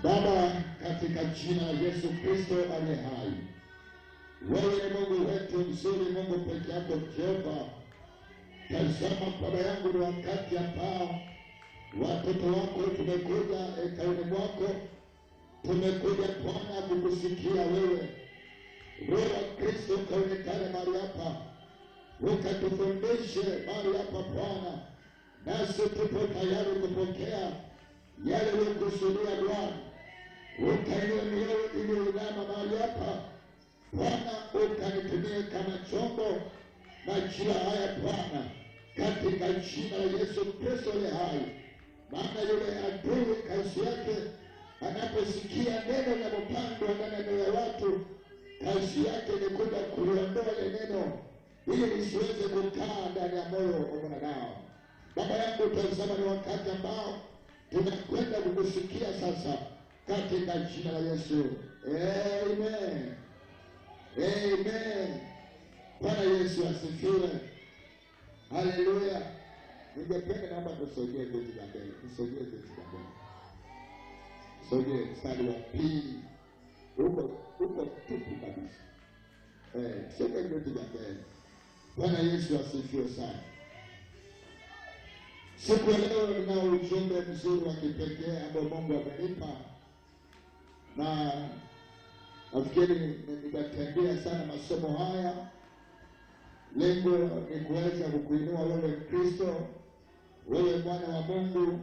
Baba, katika jina la Yesu Kristo aliye hai, wewe ni Mungu wetu mzuri, Mungu peke yako Jehova. Tazama Baba yangu, ni wakati ambao watoto wako tumekuja hekarini mwako, tumekuja Bwana kukusikia wewe. Roho wa Kristo ukaonekane mahali hapa, ukatufundishe mahali hapa Bwana, nasi tupo tayari kupokea yale uliyokusudia Bwana. Ukainua mioyo iliyoinama mahali hapa Bwana, ukanitumie kama chombo majira haya Bwana, katika jina la Yesu Kristo le hai. Maana yule adui kazi yake anaposikia neno linalopandwa ndani ya mioyo ya watu, kazi yake ni kuja kuliondoa ile neno ili lisiweze kukaa ndani ya moyo wa mwanadamu. Baba yangu, tazama, ni wakati ambao tunakwenda kukusikia sasa, katika jina la Yesu, amen, amen. Bwana Yesu asifiwe, haleluya. Ningependa naomba tusogee viti vya mbele, tusogee viti vya mbele, tusogee mstari wa pili, huko huko tupu kabisa, eh, tusogee viti vya mbele. Bwana Yesu asifiwe sana. Siku ya leo ninao ujumbe mzuri wa kipekee ambao Mungu amenipa, na nafikiri nitatembea sana masomo haya. Lengo ni kuweza kukuinua wewe Mkristo, wewe mwana wa Mungu,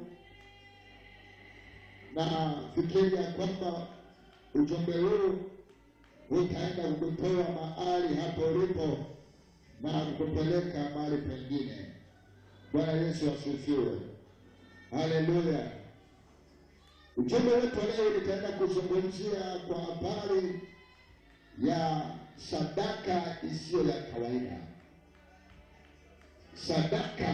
na fikiri ya kwamba ujumbe huu utaenda kukutoa mahali hapo ulipo na kukupeleka mahali pengine. Bwana Yesu asifiwe, haleluya. Ujumbe wetu leo nitaenda kuzungumzia kwa habari ya sadaka isiyo ya kawaida, sadaka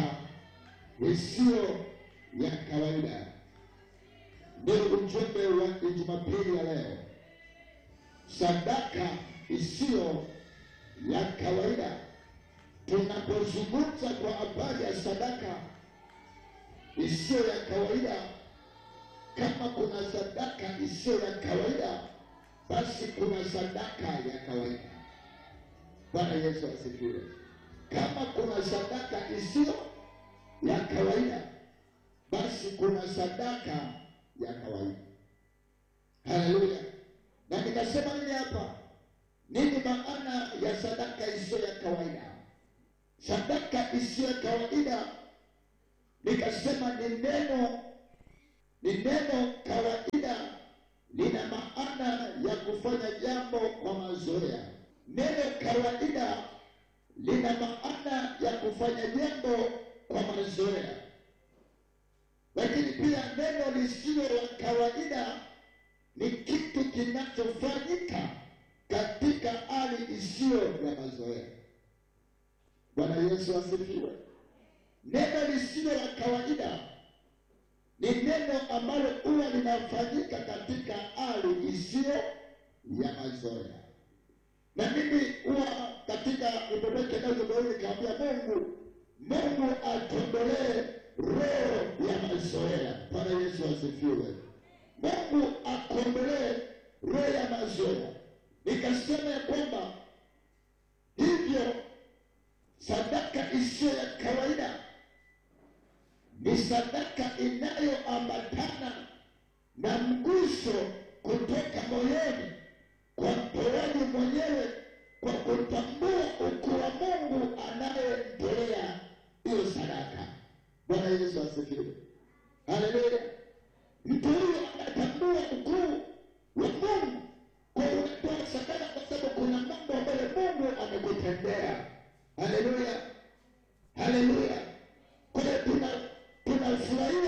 isiyo ya kawaida ndio ujumbe wa Jumapili ya leo, sadaka isiyo ya kawaida. Tunapozungumza kwa habari ya sadaka isiyo ya kawaida, kama kuna sadaka isiyo ya kawaida, basi kuna sadaka ya kawaida. Bwana Yesu asifiwe. Kama kuna sadaka isiyo ya kawaida, basi kuna sadaka ya kawaida. Haleluya! Na nikasema nini hapa? Nini maana ya sadaka isiyo ya kawaida? Sadaka isiyo ya kawaida, nikasema ni neno, ni neno kawaida, lina maana ya kufanya jambo kwa mazoea. Neno kawaida lina maana ya kufanya jambo kwa mazoea, lakini pia neno lisilo la kawaida ni kitu kinachofanyika katika hali isiyo ya mazoea. Bwana Yesu asifiwe. Neno lisilo la kawaida ni neno ambalo huwa linafanyika katika hali isiyo ya mazoea, na mimi huwa katika upepeke nazodoii nikaambia Mungu, Mungu atondolee roho ya mazoea. Bwana Yesu asifiwe. Mungu akondolee roho ya mazoea. Nikasema ya kwamba hivyo sadaka isiyo ya kawaida ni sadaka inayoambatana na mguso kutoka moyoni kwa mtoaji mwenyewe, kwa kutambua ukuu wa Mungu anayemtolea hiyo sadaka. Bwana Yesu asifiwe, haleluya. Mtu huyo anatambua ukuu wa Mungu kwa unatoa sadaka, kwa sababu kuna mambo ambayo Mungu amekutendea. Haleluya, haleluya. Kwa hiyo tuna tunafurahia